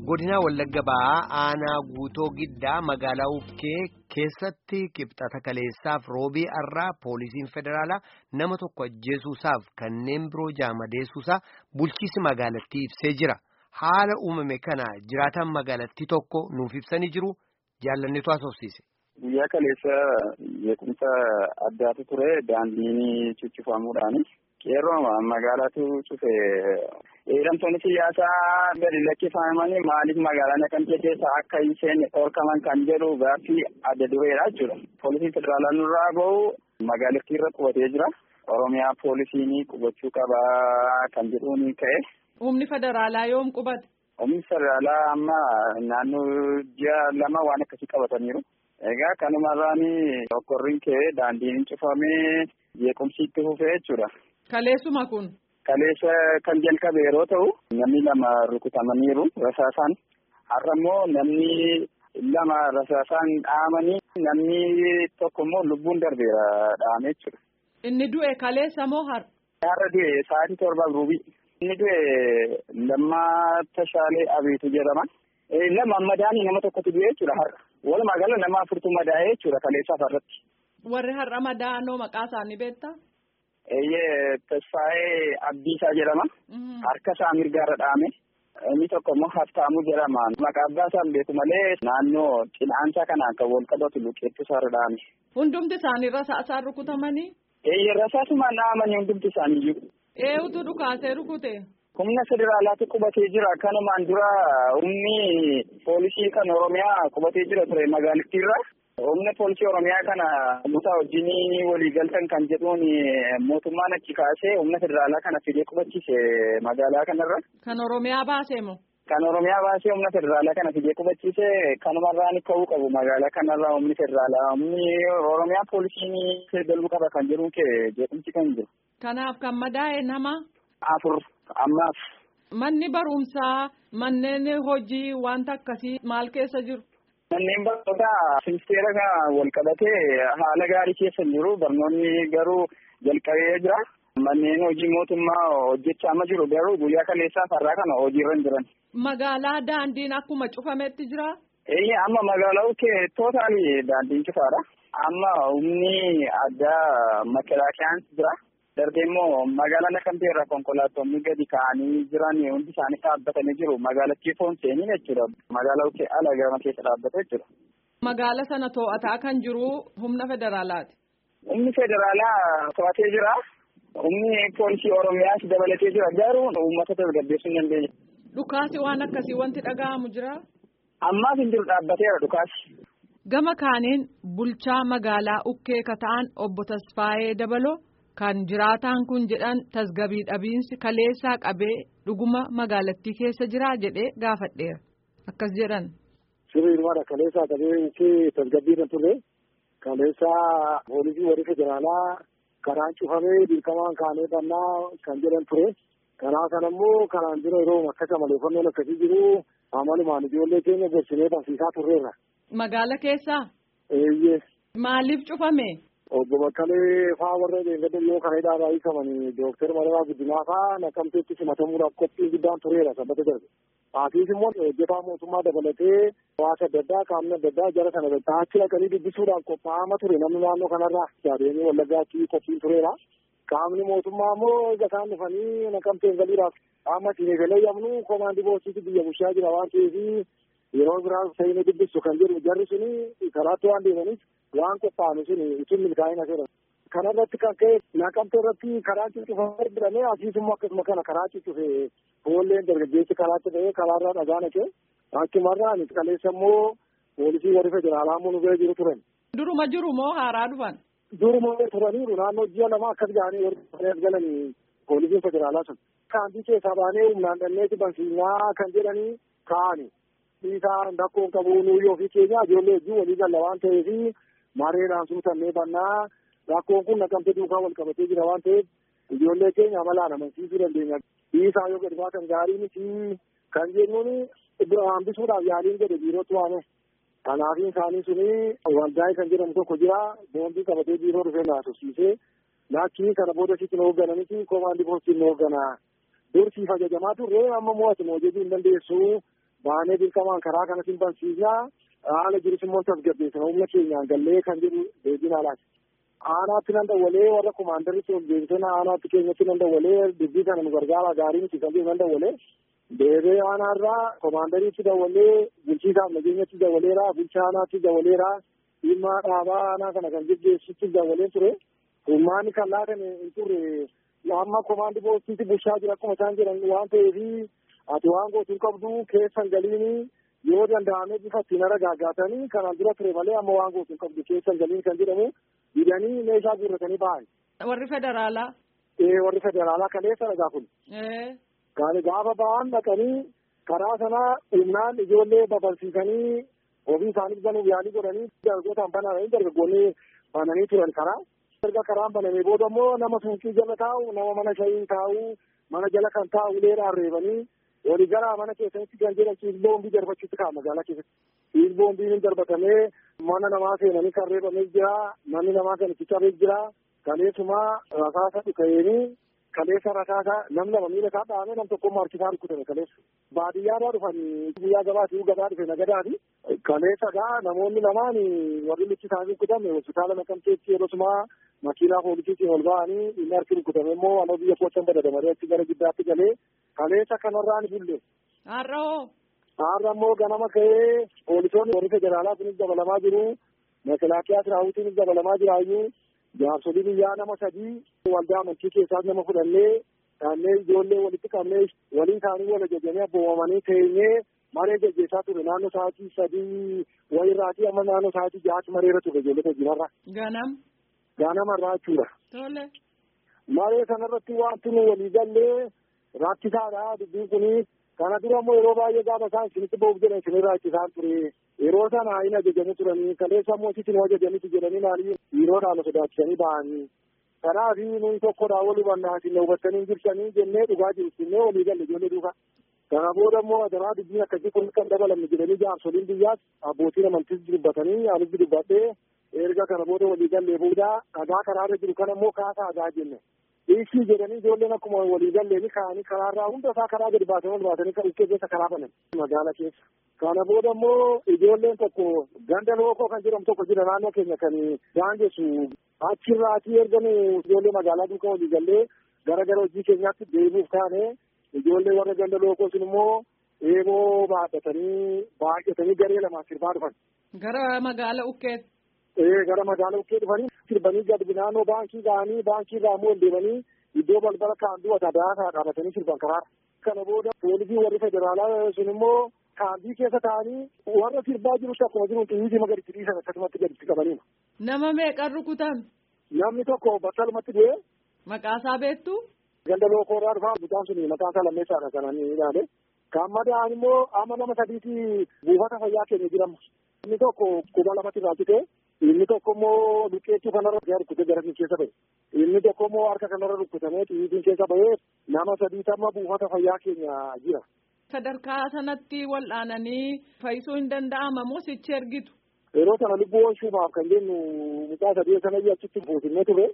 godina wallagga ba'aa aanaa guutoo giddaa magaalaa uffee keessatti qibxata kaleessaaf roobii arraa poolisiin federaalaa nama tokko ajjeesuusaaf kanneen biroo jaamadeessuusaa bulchiisi magaalattii ibsee jira haala uumame kana jiraataan magaalattii tokko nuuf ibsanii jiru jaallanneetu haasofsiise. Guyyaa kaleessa beekumsa addaatu ture daandiin cuccifamuudhaani. Qeerroo magaalaatu cufe hidhamtoonni siyaasaa gadi lakkifamanii maaliif magaalaa Naqamtee keessa akka hin seenne dhorkaman kan jedhu gaaffii adda dureedha jechuudha. Poolisiin federaalaa nurraa bahu magaalattii irra qubatee jira. Oromiyaa poolisiin qubachuu qabaa kan jedhuun ka'e. Humni federaalaa yoom qubate? Humni federaalaa amma naannoo ji'a lama waan akkasii qabataniiru. Egaa kanumarraan okkorriin ka'ee daandiin cufamee jeequmsi itti fufee jechuudha. Kaleessuma kun. Kaleessa kan jalqabe yeroo ta'u namni lama rukutamaniiru rasaasaan har'a immoo namni lama rasaasaan dhahamanii namni tokko immoo lubbuun darbeera dhahame jechuudha. Inni du'e kaleessa moo har'a? Har'a du'e sa'aatii torbaaf ruubii. Inni du'e Lammaa Tashaalee Abiitu jedhama. Lama madaanii nama tokkotu du'e jechuudha har'a. Walumaa gala nama afurtu madaa'ee jechuudha kaleessaaf har'atti. Warri har'a madaa'anoo maqaa isaanii beektaa? Eeyyee Tasfaayee Abdiisaa jedhama. Harka isaa mirgaarra dhahame. Inni tokko immoo Haftaamuu jedhama. Maqaa abbaa isaan beeku malee naannoo cinaasaa kanaan kan wal qabatu luqeettu isaarra dhahame. Hundumti isaanii rasaasaan rukutamanii? Eeyyee rasaasumaan dhahamanii hundumti isaanii jiru. Eenyutu dhukaasee rukute? Humna federaalaatu qubatee jira. Kanumaan dura humni poolisii kan Oromiyaa qubatee jira ture magaalattiirra. Humna poolisii Oromiyaa kana mutaa wajjin walii galtan kan jedhuun mootummaan achi kaasee humna federaalaa kana fidee qubachiise magaalaa kanarra. Kan Oromiyaa baasee moo? Kan Oromiyaa baasee humna federaalaa kana fidee qubachiise kanumarraan ka'uu qabu magaalaa kanarra humni federaalaa humni Oromiyaa poolisiin galuu qaba kan jedhuun kee jeequmsi kan jiru. Kanaaf kan madaa'e nama? Afur ammaaf. Manni barumsaa manneen hojii wanta akkasii maal keessa jiru? Manneen barnootaa ministeera kana wal qabatee haala gaarii keessa jiru. Barnoonni garuu jalqabee jira. Manneen hojii mootummaa hojjechaa amma jiru garuu guyyaa kaleessaa farraa kana hojiirra hin jiran. Magaalaa daandiin akkuma cufametti jira? Eeyyee amma magaalaa kee tootaali daandiin cufaadha. Amma humni addaa makalaakiyaan jira. Darbee immoo magaalaa Naqamtee irraa konkolaattonni gadi ka'anii jiran hundi isaanii dhaabbatanii jiru. Magaalattii foon seeniin jechuudha. Magaalaa kee ala gama keessa dhaabbata jechuudha. Magaala sana to'ataa kan jiru humna federaalaati. Humni federaalaa to'atee jira. Humni poolisii Oromiyaas dabalatee jira. Garuu uummata tasgabbeessuu hin dandeenye. Dhukaasi waan akkasii wanti dhaga'amu jira. Ammaaf hin jiru dhaabbateera dhukaasi. Gama kaaniin bulchaa magaalaa Ukkee Kata'an obbo Tasfaayee Dabaloo. Kan jiraataan kun jedhan tasgabii dhabiinsi kaleessaa qabee dhuguma magaalattii keessa jiraa jedhee gaafadheera. Akkas jedhan. Sirriidhumaadha kaleessaa qabee tasgabbii irra turre kaleessaa poolisii warri federaalaa karaan cufamee dirqamaan kaanee bannaa kan jedhan ture. Karaa kana immoo kanaan dura yeroo akkasa maleeffannoon akkasii jiru amalumaan ijoollee keenya gorsinee barsiisaa turreerra. Magaala keessaa? Eeyyee. Maaliif cufame? Obbo Bakkalee faa warra deeggardan yoo kana hidhaa hiikamanii Dooktar Mararaa Guddinaa faa naqamteetti simatamuudhaaf qophiin guddaan tureera sabbata darbe. Haatiis immoo hojjetaa mootummaa dabalatee hawaasa adda addaa qaamni adda addaa jara sana achi dhaqanii dubbisuudhaan qophaa'ama ture namni naannoo kanarraa yaadeenii wallaggaatti qophiin tureera. Qaamni mootummaa immoo egaa isaan dhufanii naqamteen galiidhaaf qaama ittiin eegalee komaandii boosiitti biyya bulchaa jira waan ta'eef yeroo biraa ta'inii dubbisu kan jedhu jarri suni karaatti waan deemaniif waan qophaa'ame suni ittiin milkaa'ina seera. Kanarratti kan ka'e naqamtee irratti karaa cuccufamee jedhamee asiisummoo akkasuma kana karaa cuccufe foolleen dargaggeessi karaatti ta'ee karaarraa dhagaa naqee akkumarraan kaleessa immoo poolisii warri federaalaa immoo nu bira jiru turan. Duruma jiru moo haaraa dhufan? Duruma turaniiru naannoo ji'a lama akkas ga'anii warri galanii poolisiin federaalaa sun. Kaantii keessaa baanee humnaan dhanneeti bansiisaa kan jedhanii kaa'ani. Dhiisaa rakkoon qabu nuyi ofii keenya ijoollee wajjin walii galla waan ta'eef mareedhaan suutannee bannaa rakkoon kun naqamtee duukaa wal qabatee jira waan ta'eef ijoollee keenya amalaan amansiisuu dandeenya. Dhiisaa yoo gadi baatan gaarii miti kan jennuun hambisuudhaaf yaaliin jedhe biirootti waame. Kanaafiin isaanii suni waldaa'ee kan jedhamu tokko jira boondii qabatee biiroo dhufee naasofsiisee lakkii kana booda sitti nu hooggananitti koomaandii poostiin nu hoogganaa. Dursiif ajajamaa turre amma mo'atu moo jedhuu hin dandeessu baanee dirqamaan karaa kanatiin bansiisnaa haala jirus immoo tasgabbeessina humna keenyaan gallee kan jedhu deebiin alaati. Aanaatti nan dawwalee warra komaandaritti ol deebisana aanaatti keenyatti nan dawwalee dubbii kana nu gargaara gaarii miti kan jedhu nan dawwalee deebee aanaarraa komaandariitti dawwalee bulchiisaaf nageenyatti dawwaleera bulchaa aanaatti dawwaleera dhimma dhaabaa aanaa kana kan geggeessutti dawwalee ture. Humnaani kan laatame hin turre amma komaandi poostiitti bulchaa jira akkuma isaan jedhan waan ta'eef ati waan gootuu qabdu keessan galiini yoo danda'ame bifa ittiin ara gaaggaatanii kanaan dura ture malee amma waan gootuu qabdu keessan galiin kan jedhamu didanii meeshaa guurratanii ba'an. Warri federaalaa. Ee warri federaalaa kaleessa dhagaa kun. Gaani gaafa ba'an dhaqanii karaa sana humnaan ijoollee babalsiisanii ofii isaaniif banuuf yaalii godhanii dargaggootaan bananii dargaggoonni bananii turan karaa. erga karaan banamee booda immoo nama suuqii jala taa'u nama mana shayii taa'u mana jala kan taa'u uleedhaan reebanii walii gara mana keessatti kan jedhan ciis boombii darbachuutti ka'a magaalaa keessatti. Ciis boombiin darbatamee mana namaa seenanii kan reebamee jira manni namaa kan itti cabee jira kaleessuma rasaasa dhuka'eenii kaleessa rasaasa nam lama miila isaa dhahamee nam tokko harkisaa rukutame kaleessa. Baadiyyaadhaa dhufanii guyyaa gabaatii gabaa dhufe nagadaati. Kaleessa gaa namoonni lamaan warri lichi isaanii rukutame hospitaala naqamteetti yeroo makiinaa poolisiitiin ol ba'anii inni harki rukutame immoo aloo biyya kootan badadamaree achi gara giddaatti galee kaleessa kanarraan bulle. Har'a hoo? Har'a immoo ganama ka'ee poolisoonni warri federaalaa kunis dabalamaa jiru. Makalaakiyaa siraawutiinis dabalamaa jiraayyuu. Jaarsolii biyyaa nama sadii waldaa amantii keessaas nama fudhannee dhaannee ijoollee walitti qabnee walii isaanii wal ajajanii abboomamanii teenyee maree gaggeessaa ture naannoo sa'aatii sadii wayirraatii amma naannoo sa'aatii ja'aatti mareera ture ijoollee hojiinarra. Ganam. Ganamarraa jechuudha. Tole. Maree sanarratti wanti nu walii gallee rakkisaadha dubbiin kuni kana dura immoo yeroo baay'ee gaafa isaan isinitti ba'uuf jedhan isin rakkisaan ture yeroo sana hin ajajanii turanii kaleessa immoo isin ajajanitti jedhanii maaliif dhiiroodhaan sodaachisanii ba'anii kanaaf nuyi tokkodhaa wal hubannaa isin hubattanii jirtanii jennee dhugaa jiru jennee walii galle ijoollee duukaa. Kana booda immoo adaraa dubbiin akkasii kun kan dabalamne jedhanii jaarsoliin biyyaas abbootiin amantiis dubbatanii anis dubbadhee erga kana booda walii gallee booda dhagaa karaarra jiru kana immoo kaasaa dhagaa jenne. Dhiisii jedhanii ijoolleen akkuma walii galleeni kaa'anii karaarraa hunda isaa karaa gadi baasanii ol baasanii kan dhukkee keessa karaa banan magaala keessa. Kana booda immoo ijoolleen tokko ganda lookoo kan jedhamu tokko jira naannoo keenya kan daangessu achirraatii erga nu ijoollee magaalaa duukaa walii gallee gara gara hojii keenyaatti deebi'uuf kaane ijoollee warra ganda lookoo sun immoo eeboo baadhatanii baay'atanii garee lamaan sirbaa dhufan. Gara magaala ukkeetti. Ee gara magaala ukkee dhufanii sirbanii gadi naannoo baankii ga'anii baankii irraa immoo deemanii iddoo balbala kaanduu adaadaa dhaabatanii sirban karaara. Kana booda poolisii warri federaalaa sun immoo kaandii keessa taa'anii warra sirbaa jirutti akkuma jiru xiyyiitii magariitti dhiisan akkasumatti gaditti qabaniima. Nama meeqan rukutan? Namni tokko battalumatti du'e. Maqaasaa beektu? Ganda lookoorraa dhufaa mucaan sun maqaan isaa lammeessaadha kananii ilaale. Kan madaa'an immoo amma nama sadiiti buufata fayyaa keenya jirama. Inni tokko quba lamatti irraa cite inni tokko immoo luqqeettuu kanarra rukkutee gara keessa ba'e. Inni tokko immoo harka kanarra rukkutamee xiyyiitiin keessa ba'ee nama sadiitamma buufata fayyaa keenya jira. Sadarkaa sanatti wal'aananii fayyisuu hin danda'ama moo sichi ergitu? Yeroo sana lubbuu oolchuudhaaf kan jennu mucaa sadii sana achitti fuusinnee ture.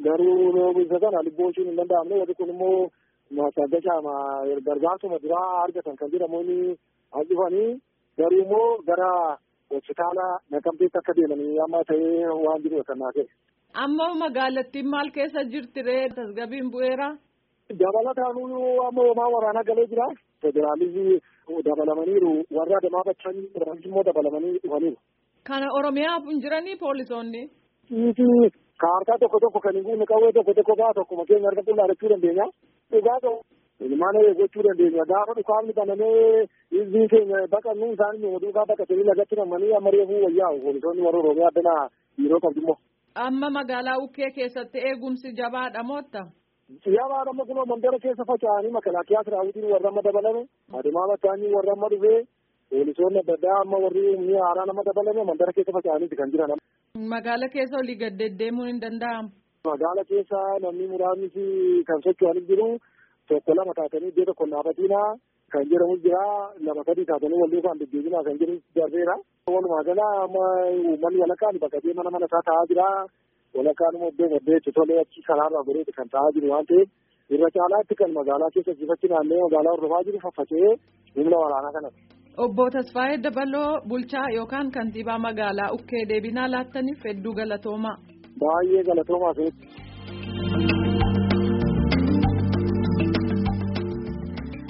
Garuu isa sana lubbuu oolchuun hin danda'amne warri kun immoo masaddashaama gargaarsuma duraa argatan kan jedhamuun as dhufanii garuu immoo gara hospitaala naqamteetti akka deemanii amma ta'ee waan jiru kan naa ta'e. Amma magaalattiin maal keessa jirti ree tasgabiin bu'eera? Dabalataan amma homaa waraanaa galee jira. Federaalisii dabalamaniiru warra adamaa bachan immoo dabalamanii dhufaniiru. Kana Oromiyaaf hin jiranii poolisoonni? Dhiisii kaartaa tokko tokko kan hin guunne qawwee tokko tokko ba'a tokkuma keenya harka qullaadachuu dandeenya. Dhugaa ta'u. Ilmaan gochuu dandeenya. Gaafa dhukaafni banamee hizbii keenya baqannu isaan nu duukaa baqatanii lagatti namanii amma reefuu wayyaa'u. Poolisoonni warra Oromiyaa addana yeroo qabdu immoo. Amma magaalaa Ukkee keessatti eegumsi jabaadha mootta? Jabaadha amma kunoo mandara keessa faca'anii makalaakiyaa siraawutiin warra amma dabalame. Ademaa battaanii warra amma dhufee poolisoonni adda addaa amma warri humni haaraa nama dabalame mandara keessa faca'aniiti kan jiran. Magaala keessa olii gad deddeemuun hin danda'amu. Magaala keessa namni muraasni kan socho'anis jiru. tokko lama taatanii iddoo tokko dhaabatiinaa kan jedhamu jira lama sadii taatanii wal duukaan deddeebinaa kan jedhu darbeera. Walumaa gala amma uummanni walakkaan bakka mana mana isaa taa'aa jira. Walakkaan immoo iddoo baddeetti tolee achi karaarraa godheetti kan taa'aa jiru waan ta'eef irra caalaatti kan magaalaa keessa jifachi naannee magaalaa hordofaa jiru faffacee humna waraanaa kanatti. Obbo Tasfaayee Dabaloo bulchaa yookaan kantiibaa magaalaa Ukkee deebinaa laattaniif hedduu galatoomaa. Baay'ee galatoomaa